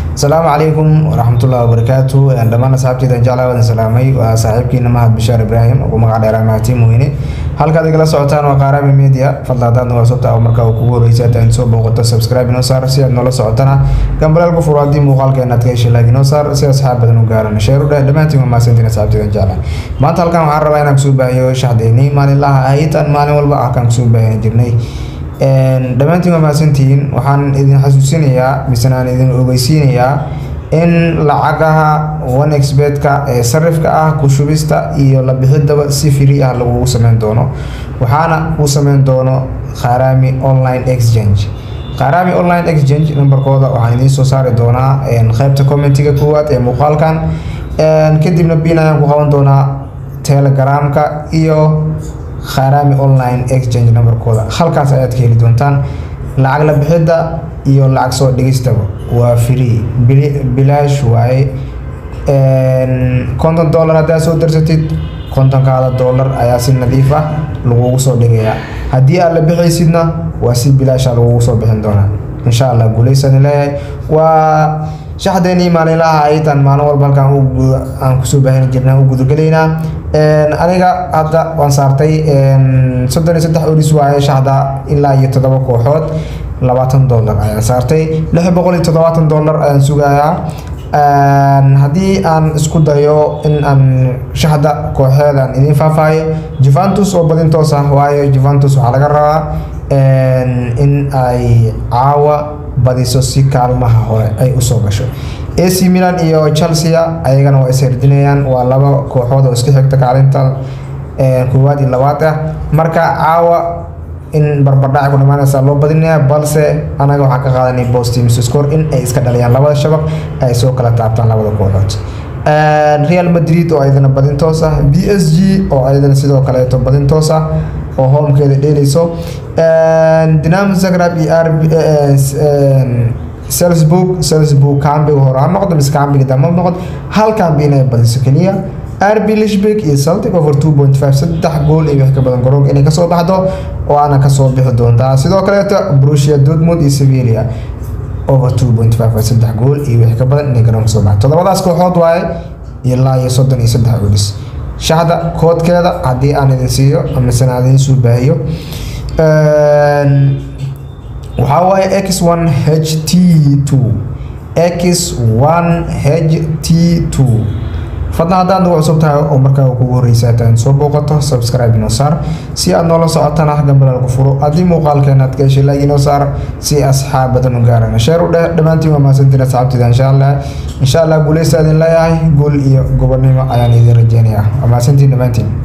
asalaamu calaykum waraxmatullahi wabarakaatu dhammaan asxaabteydan jeclaa wadan salaamay waa saaxiibkiina mahad bishaar ibraahim ugu magac dheeraa mahadtiin weyne halkaad igala socotaan waa qaaraami media fadla haddaad nala sobta oo markaa uu kugu horreysay haddaad soo booqato subscribe inoo saar si aad noola socotana gambaleel ku furo haddii muuqaalkeena aad ka heshay like inoo saar si asxaab badan u gaarana sheer u dheh dhammaantiin waa mahadsantiin asxaabteydan jeclaa maanta halkan waxaan rabaa inaan kusoo baahiyo shaxdeynii maalinlaha ahayd aan maalin walba ah kaan kusoo baahina jirnay dhammaantiin waa mahadsantihiin waxaan idin xasuusinayaa misena aan idin ogeysiinayaa in lacagaha onexbetka ee sarifka ah ku shubista iyo la bixidaba si free ah lagugu sameyn doono waxaana uu sameyn doono kharami online exchange kharami online exchange nambarkooda waxaan idiin soo saari doonaa qeybta commentiga koowaad ee muuqaalkan kadibna bin ayaan ku qaban doonaa telegramka iyo kharami online exchange nambarkooda halkaas ayaad ka heli doontaan lacag la bixidda iyo lacag soo dhigistaba waa free bilaash waaye konton dollar haddaad soo darsatid kontonkaada dollar ayaa si nadiif ah lagugu soo dhigayaa haddii aad la bixaysidna waa si bilaasha lagugu soo bixin doonaa insha allah guuleysani leeyahay waa shaxdeenii maalinlaha aytan maalin walba halkaan aan kusoo baahini jirna u gudagelaynaa aniga hadda waan saartay soddon iyo saddex oris waaye shaxda ilaa iyo toddoba kooxood labaatan dollar ayaan saartay lix boqol iyo toddobaatan dollar ayaan sugayaa haddii aan isku dayo in aan shaxda kooxeedan idiin faahfaahiyo juventus oo badin toos ah waayo juventus waxaa laga rabaa in ay caawa badiso si kaalmaha hore ay usoo gasho ac milan iyo chelsea ayagana waa isherdinayaan waa laba kooxood oo iska xigta kaalinta koowaad iyo labaad ah marka caawa in barbardhaci ku dhamaanaysa loo badinaya balse anaga waxaan ka qaadanay bostim's score in ay iska dhaliyaan labada shabaq ay soo kala taabtaan labada kooxood real madrid oo ayadana badin toos ah b s g oo ayadana sidoo kaleeto badin toos ah oo homekeeda dheeleyso dinamo zagrab iyo r salzburg salzburg cambiga hore ha noqdo mise cambiga dambe ha noqdo hal cambi inay badiso keliya rb lishbek iyo celtic over two point five saddex gool iyo wix ka badan garoonka inay kasoo baxdo oo aana kasoo bixi doontaa sidoo kaleeto brusia dortmund iyo sevilla over two point five saddex gool iyo wix ka badan inay garoonka kasoo baxdo toddobadaas kooxood waaye ilaa iyo soddon iyo saddex olis shaxda koodkeeda haddii aan idin siiyo misena aan idin soo baahiyo waxaa waaye x one h t two x one h t two fadlan haddaad nagu cusub tahay oo markaa kugu horreysa hataan soo booqato subscribe inoo saar si aad noola socotana gambalal ku furo haddii muuqaalkeena aad ka heshay like inoo saar si asxaab badan u gaarana sheer u dheh dhammaantiin waa mahadsantiin asxaabtida insha allah insha allah guuleysta idin leeyahay guul iyo gobonimo ayaan idin rajeynayaa waa mahadsantiin dhammaantiin